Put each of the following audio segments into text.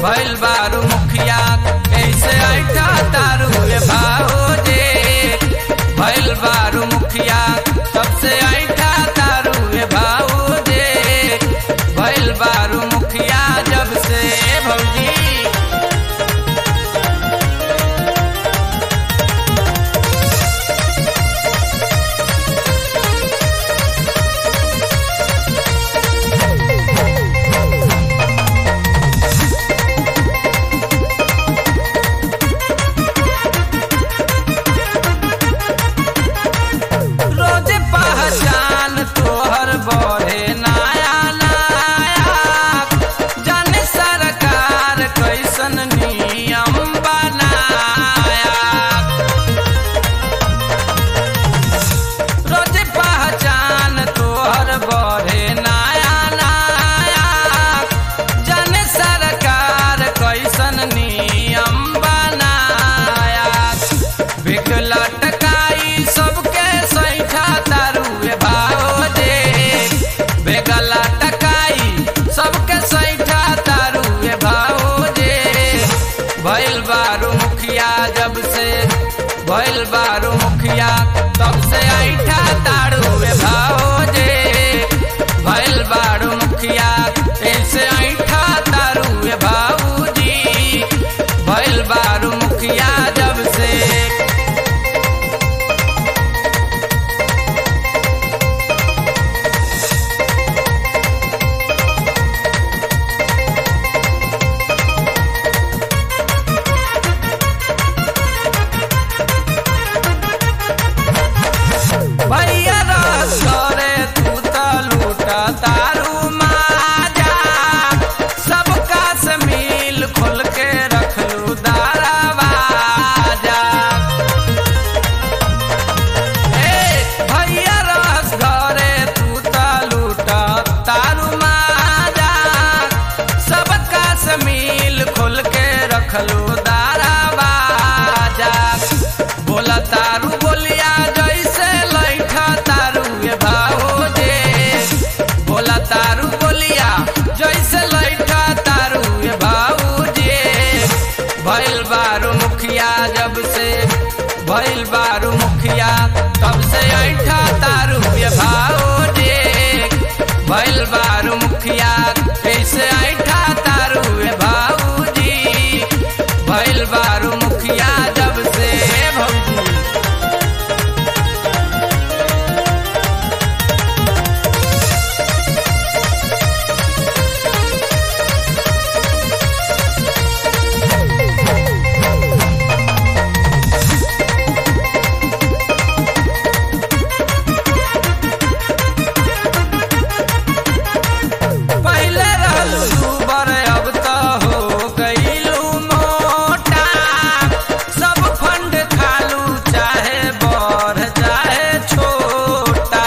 भइल बारू मुखिया कैसे ऐठा तारू ए भाओजे भइल बारू मुखिया सबसे ऐठा तारू ए भाओजे भइल बारू मुखिया जब से भौजी रोज पहचान तोहर बढ़े नया नया जाने सरकार कैसन नियम बनाया रोज पहचान तोहर बढ़े नया नया जाने सरकार कैसन नियम बनाया बिक लटकाई सबके सैठा तारुए भाओजे बेग लटकाई सबके सैठा तारुए भाओजे भइल बारू मुखिया जब से भइल बारू मुखिया तब से ऐठा तारुए भाओजे भइल बारू मुखिया ऐसे ऐठा तारुए भाऊजी भइल बारू मुखिया जब से भैया रस करे तू त लूट तारू माजा सबका से मिल खोल के रखलू दारावाजा ए भैया रस घरे तू त लूट तारू माजा सबका से मिल खोल के रखलू दारावाजा बोला तारू बोलिया जैसे लैठा तारू ये भाओजे बोला तारू बोलिया जैसे लैठा तारू ये भाऊजे भइल बारू मुखिया जब से भइल बारू मुखिया तब से ऐठा तारू ये भाओजे भइल बारू मुखिया कैसे ऐठा तारू ये भाऊजी भइल बारू मुखिया जब से भौजी पहले रहलू दूबर अब तो हो गईलू मोटा सब फंड खालू चाहे बड़ चाहे छोटा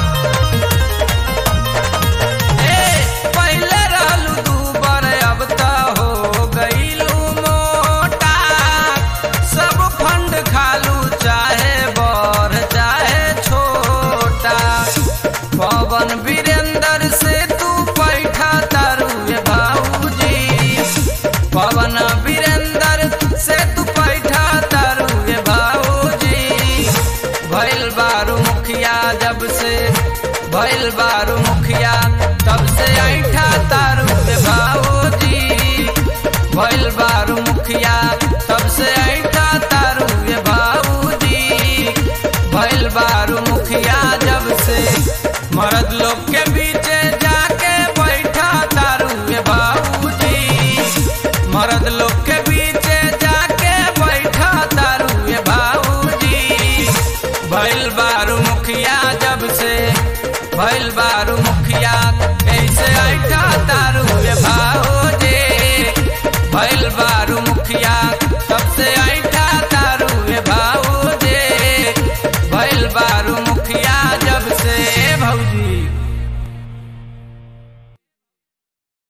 ए पहले रहलू दूबर अब तो हो गईलू मोटा सब फंड खालू चाहे बड़ चाहे छोटा पवन वीरेंद्र से तू पैठा तारू ये भाऊजी पवन वीरेंद्र से तू पैठा तारू ये भाऊजी भइल बारू मुखिया जब से भइल बारू मुखिया तब से ऐठा तारू ये भाऊजी भइल बारू मुखिया तब से ऐठा तारू ये भाऊजी भइल बारू मुखिया जब से मर्द लोग के बीचे जाके बैठा तारू ये बाबूजी मर्द लोग के बीचे जाके बैठा तारू ये बाबूजी भइल बारू मुखिया जब से भइल बारू मुखिया ऐसे ऐठा तारू ये भाओजे भइल बारू मुखिया तब से ऐठा तारू ये भाओजे भइल बारू